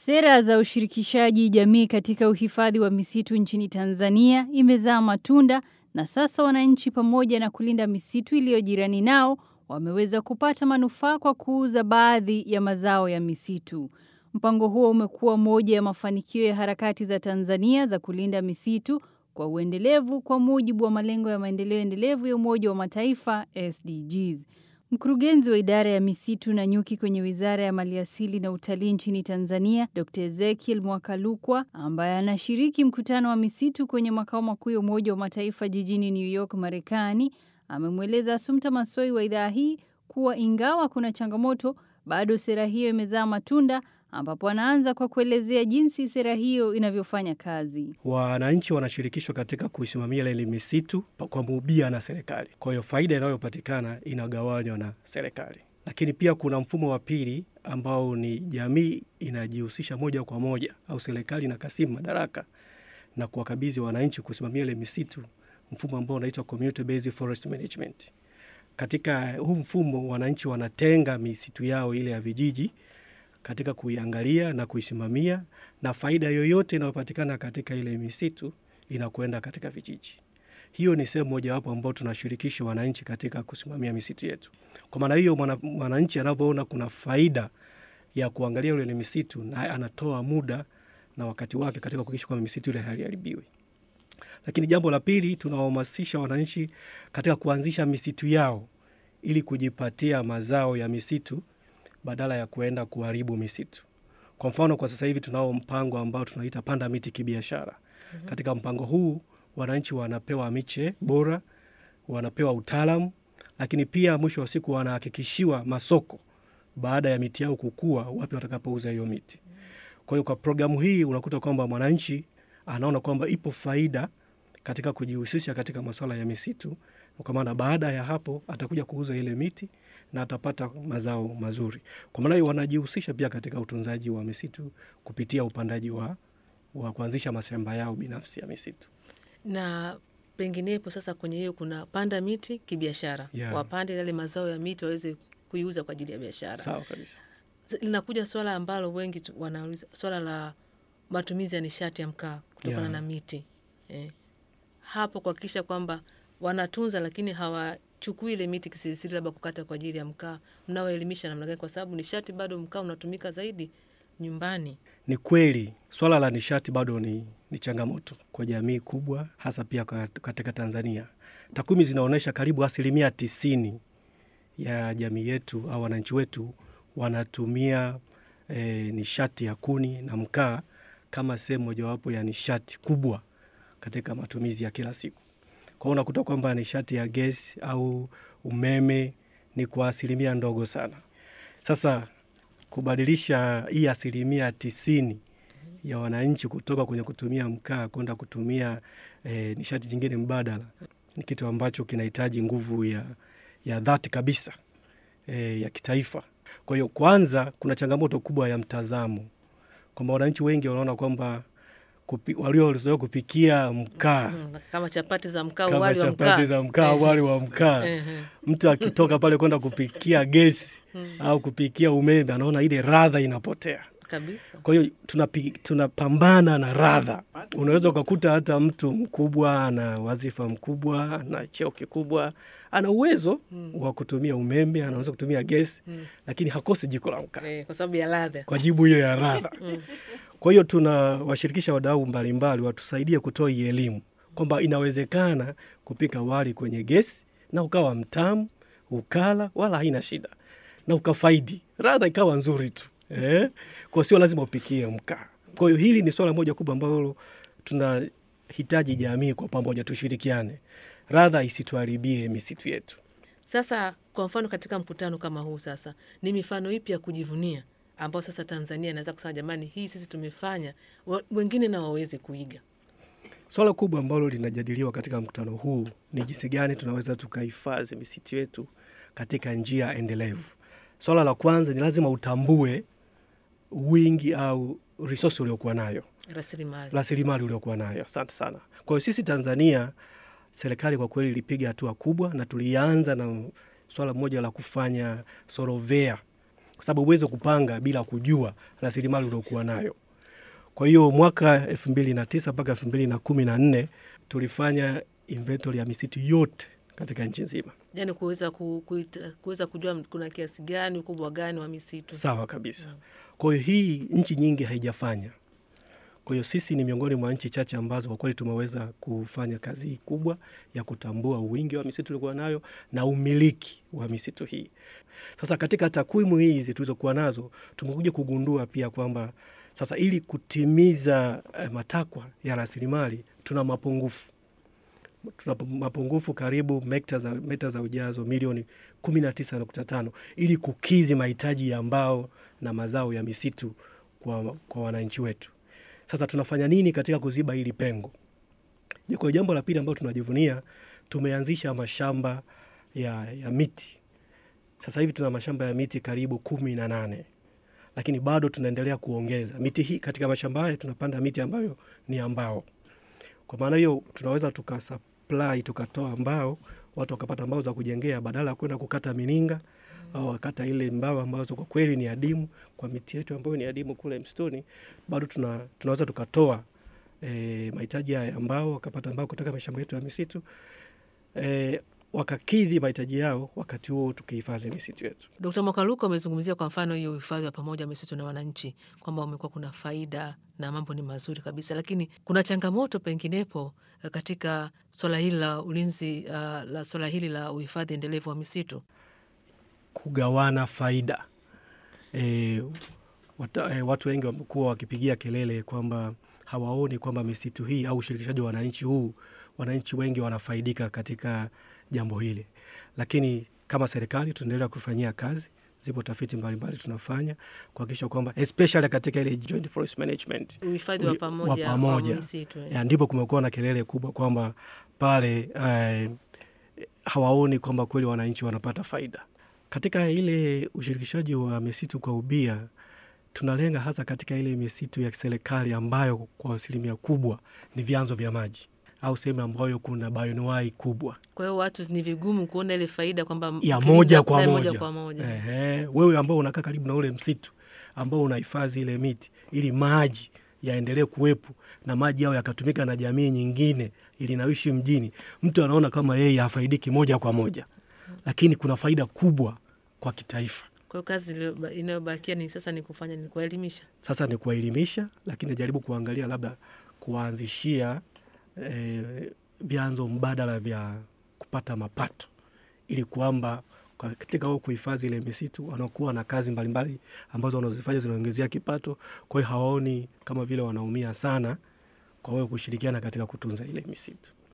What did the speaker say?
Sera za ushirikishaji jamii katika uhifadhi wa misitu nchini Tanzania imezaa matunda na sasa wananchi pamoja na kulinda misitu iliyo jirani nao wameweza kupata manufaa kwa kuuza baadhi ya mazao ya misitu. Mpango huo umekuwa moja ya mafanikio ya harakati za Tanzania za kulinda misitu kwa uendelevu kwa mujibu wa malengo ya maendeleo endelevu ya Umoja wa Mataifa SDGs. Mkurugenzi wa idara ya misitu na nyuki kwenye Wizara ya Maliasili na Utalii nchini Tanzania, Dr. Ezekiel Mwakalukwa, ambaye anashiriki mkutano wa misitu kwenye makao makuu ya Umoja wa Mataifa jijini New York, Marekani, amemweleza Asumta Masoi wa idhaa hii kuwa ingawa kuna changamoto, bado sera hiyo imezaa matunda ambapo anaanza kwa kuelezea jinsi sera hiyo inavyofanya kazi. Wananchi wanashirikishwa katika kuisimamia ile misitu kwa mubia na serikali. Kwa hiyo faida inayopatikana inagawanywa na serikali, lakini pia kuna mfumo wa pili ambao ni jamii inajihusisha moja kwa moja au serikali inakasimu madaraka na kuwakabidhi wananchi kusimamia ile misitu, mfumo ambao unaitwa community based forest management. Katika huu mfumo wananchi wanatenga misitu yao ile ya vijiji katika kuiangalia na kuisimamia, na faida yoyote inayopatikana katika ile misitu inakwenda katika vijiji. Hiyo ni sehemu mojawapo ambao tunashirikisha wananchi katika kusimamia misitu yetu. Kwa maana hiyo, mwananchi anavyoona kuna faida ya kuangalia ile misitu, na anatoa muda na wakati wake katika kuhakikisha kwamba misitu ile haiharibiwi. Lakini jambo la pili, tunawahamasisha wananchi katika kuanzisha misitu yao ili kujipatia mazao ya misitu badala ya kuenda kuharibu misitu. Kwa mfano, kwa sasa hivi tunao mpango ambao tunaita panda miti kibiashara. mm -hmm. Katika mpango huu wananchi wanapewa miche bora, wanapewa utaalamu, lakini pia mwisho wa siku wanahakikishiwa masoko baada ya miti yao kukua, wapi watakapouza hiyo miti. Kwa hiyo kwa programu hii unakuta kwamba mwananchi anaona kwamba ipo faida katika kujihusisha katika masuala ya misitu, kwa maana baada ya hapo atakuja kuuza ile miti na atapata mazao mazuri. Kwa maana hiyo wanajihusisha pia katika utunzaji wa misitu kupitia upandaji wa, wa kuanzisha mashamba yao binafsi ya misitu. Na penginepo sasa kwenye hiyo kuna panda miti kibiashara, Yeah. wapande yale mazao ya miti waweze kuiuza kwa ajili ya biashara. Sawa kabisa. Z- Linakuja swala ambalo wengi tu- wanauliza, swala la matumizi ya nishati ya mkaa kutokana Yeah. na miti eh. Hapo kuhakikisha kwamba wanatunza lakini hawachukui ile miti kisirisiri, labda kukata kwa ajili ya mkaa. Mnaoelimisha namna gani? Kwa sababu nishati bado mkaa unatumika zaidi nyumbani. Ni kweli swala la nishati bado ni, ni changamoto kwa jamii kubwa, hasa pia kwa- katika Tanzania. Takwimu zinaonyesha karibu asilimia tisini ya jamii yetu au wananchi wetu wanatumia e, nishati ya kuni na mkaa kama sehemu mojawapo ya nishati kubwa katika matumizi ya kila siku. Kwa hiyo unakuta kwamba nishati ya gesi au umeme ni kwa asilimia ndogo sana. Sasa kubadilisha hii asilimia tisini ya wananchi kutoka kwenye kutumia mkaa kwenda kutumia e, nishati nyingine mbadala ni kitu ambacho kinahitaji nguvu ya, ya dhati kabisa e, ya kitaifa. Kwa hiyo kwanza, kuna changamoto kubwa ya mtazamo kwamba wananchi wengi wanaona kwamba kupi, waliozoea kupikia mkaa Mm, kama chapati za mkaa, kama wali wa chapati mkaa. za mkaa, Eh, wali wa mkaa eh, eh. mtu akitoka pale kwenda kupikia gesi au kupikia umeme anaona ile radha inapotea. kabisa. Kwa hiyo tunapi- tunapambana na radha. Unaweza ukakuta hata mtu mkubwa ana wazifa mkubwa, ana cheo kikubwa, ana uwezo wa kutumia umeme, anaweza kutumia gesi, lakini hakosi jiko la mkaa Eh, kwa sababu ya ladha. kwa jibu hiyo ya radha. Kwa hiyo tunawashirikisha wadau mbalimbali watusaidie kutoa hii elimu kwamba inawezekana kupika wali kwenye gesi na ukawa mtamu, ukala wala haina shida, na ukafaidi, radha ikawa nzuri tu eh? Kwa sio lazima upikie mkaa. Kwa hiyo hili ni swala moja kubwa ambalo tunahitaji jamii kwa pamoja tushirikiane, radha isituharibie misitu yetu. Sasa kwa mfano katika mkutano kama huu sasa, ni mifano ipi ya kujivunia ambao sasa Tanzania inaweza kusema jamani, hii sisi tumefanya, wa- wengine na waweze kuiga? Swala kubwa ambalo linajadiliwa katika mkutano huu ni jinsi gani tunaweza tukahifadhi misitu yetu katika njia endelevu. Swala la kwanza ni lazima utambue wingi au resource uliokuwa nayo, Rasilimali rasilimali uliokuwa nayo. Asante sana. Kwa hiyo sisi Tanzania, serikali kwa kweli ilipiga hatua kubwa, na tulianza na swala moja la kufanya sorovea kwa sababu huwezi kupanga bila kujua rasilimali uliokuwa nayo. Kwa hiyo mwaka elfu mbili na tisa mpaka elfu mbili na kumi na nne tulifanya inventory ya misitu yote katika nchi nzima. Yani kuweza ku, kuita- kuweza kujua kuna kiasi gani, ukubwa gani wa misitu. Sawa kabisa. Kwa hiyo hii nchi nyingi haijafanya. Kwa hiyo sisi ni miongoni mwa nchi chache ambazo kwa kweli tumeweza kufanya kazi hii kubwa ya kutambua wingi wa misitu tuliokuwa nayo na umiliki wa misitu hii. Sasa katika takwimu hizi tulizokuwa nazo tumekuja kugundua pia kwamba sasa ili kutimiza eh, matakwa ya rasilimali tuna mapungufu tuna mapungufu karibu meta za, meta za ujazo milioni 19.5 ili kukizi mahitaji ya mbao na mazao ya misitu kwa, kwa wananchi wetu. Sasa tunafanya nini katika kuziba hili pengo? Je, Kwa jambo la pili ambalo tunajivunia, tumeanzisha mashamba ya, ya miti. Sasa hivi tuna mashamba ya miti karibu kumi na nane lakini bado tunaendelea kuongeza miti hii. Katika mashamba haya tunapanda miti ambayo ni ya mbao. Kwa maana hiyo tunaweza tukasupply tukatoa mbao, watu wakapata mbao za kujengea badala ya kwenda kukata mininga au wakata ile mbao ambazo kwa kweli ni adimu kwa miti yetu ambayo ni adimu kule msituni, bado tuna, tunaweza tukatoa e, mahitaji haya ya mbao, wakapata mbao kutoka mashamba yetu ya misitu e, wakakidhi mahitaji yao, wakati huo tukihifadhi misitu yetu. Dkt. Mwakaluka amezungumzia kwa mfano hiyo uhifadhi wa pamoja wa misitu na wananchi kwamba umekuwa kuna faida na mambo ni mazuri kabisa, lakini kuna changamoto penginepo eh, katika swala hili la ulinzi uh, la swala hili la uhifadhi endelevu wa misitu. kugawana faida. E, wata, e, watu wengi wamekuwa wakipigia kelele kwamba hawaoni kwamba misitu hii au ushirikishaji wa wananchi huu, wananchi wengi wanafaidika katika jambo hili, lakini kama serikali tunaendelea kufanyia kazi. Zipo tafiti mbalimbali tunafanya kuhakikisha kwamba especially katika ile joint forest management Uhifadhi wa Ui- pamoja wa pamoja. wa misitu eh. ya, ndipo kumekuwa na kelele kubwa kwamba pale eh, hawaoni kwamba kweli wananchi wanapata faida katika ile ushirikishaji wa misitu kwa ubia. Tunalenga hasa katika ile misitu ya serikali ambayo kwa asilimia kubwa ni vyanzo vya maji au sehemu ambayo kuna bayonuai kubwa Kwa hiyo watu ni vigumu kuona ile faida kwamba ya ukilinda moja kwa naye moja, kwa moja. Ehe, wewe ambao unakaa karibu na ule msitu ambao unahifadhi ile miti ili maji yaendelee kuwepo na maji yao yakatumika na jamii nyingine ili naishi mjini, mtu anaona kama yeye hafaidiki moja kwa moja, lakini kuna faida kubwa kwa kitaifa. Kwa hiyo kazi iliyoba- inayobakia ni sasa ni kufanya ni kuwaelimisha. Sasa ni kuwaelimisha, lakini najaribu kuangalia labda kuwaanzishia eh, vyanzo mbadala vya kupata mapato ili kwamba kwa- katika huo kuhifadhi ile misitu wanakuwa na kazi mbalimbali ambazo wanazifanya zinaongezea kipato. Kwa hiyo hawaoni kama vile wanaumia sana kwa wewe kushirikiana katika kutunza ile misitu.